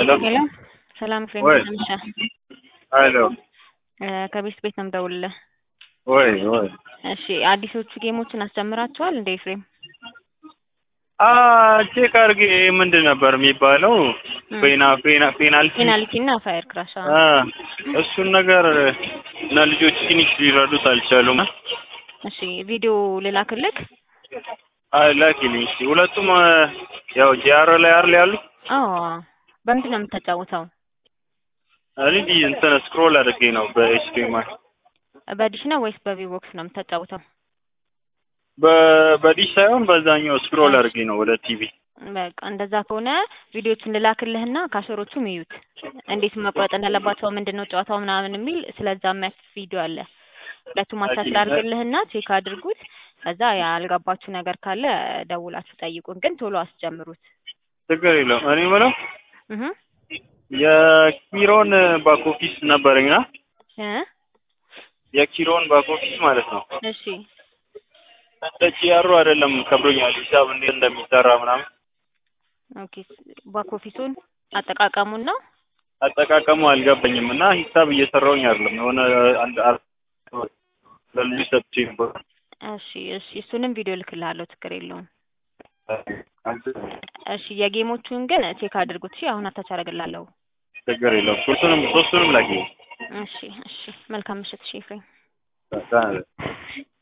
ሄሎ ሄሎ ሰላም ፍሬም ወይ ነምሻ ሄሎ ከቤት ቤት ነው የምደውልልህ። ወይ ወይ እሺ አዲሶቹ ጌሞችን አስጀምራችኋል እንደ ኤፍሬም? አ ቼክ አድርጌ ምንድን ነበር የሚባለው ፔና ፔና ፔናልቲ ፔናልቲ እና ፋየር ክራሽ አ እሱን ነገር እና ልጆች ትንሽ ሊረዱት አልቻሉም። እሺ ቪዲዮ ልላክልክ? አይ ላኪልኝ እስኪ። ሁለቱም አ፣ ያው ጂአር ላይ አይደል ያሉት? አዎ በምንድን ነው የምታጫውተው? እኔ ዲ- እንትን ስክሮል አድርጌ ነው በኤችዲኤምአይ በዲሽ ነው ወይስ በቪቦክስ ነው የምታጫውተው? በ- በዲሽ ሳይሆን በዛኛው ስክሮል አድርጌ ነው ወደ ቲቪ። በቃ እንደዛ ከሆነ ቪዲዮቹን ልላክልህና ካሸሮቹም ይዩት እንዴት መቁረጥ እንዳለባቸው ምንድን ነው ጨዋታው ምናምን የሚል ስለዛ የሚያስ ቪዲዮ አለ። ሁለቱም አታች ላድርግልህና ቼክ አድርጉት። ከዛ ያልገባችሁ ነገር ካለ ደውላችሁ ጠይቁን፣ ግን ቶሎ አስጀምሩት። ችግር የለውም። እኔ የምለው እህ የኪሮን ባክ ኦፊስ ነበረኝና እ የኪሮን ባክ ኦፊስ ማለት ነው እሺ እንደ ጂአሩ አይደለም ከብዶኛል። ሂሳብ እንዴት እንደሚሰራ ምናምን ኦኬ። ባክ ኦፊሱን አጠቃቀሙን ነው አጠቃቀሙ አልገባኝም እና ሂሳብ እየሰራውኝ አይደለም። የሆነ አንድ አር ለልጅ ሰጥቼ ነበር። እሺ እሺ፣ እሱንም ቪዲዮ ልክልሃለሁ፣ ችግር የለውም። እሺ የጌሞቹን ግን ቼክ አድርጉት። እሺ አሁን አታች አደርግልሃለሁ። ችግር የለውም። ሶስቱንም ሶስቱንም ላኪ። እሺ እሺ፣ መልካም ምሽት። እሺ ኤፍሬም። በቃ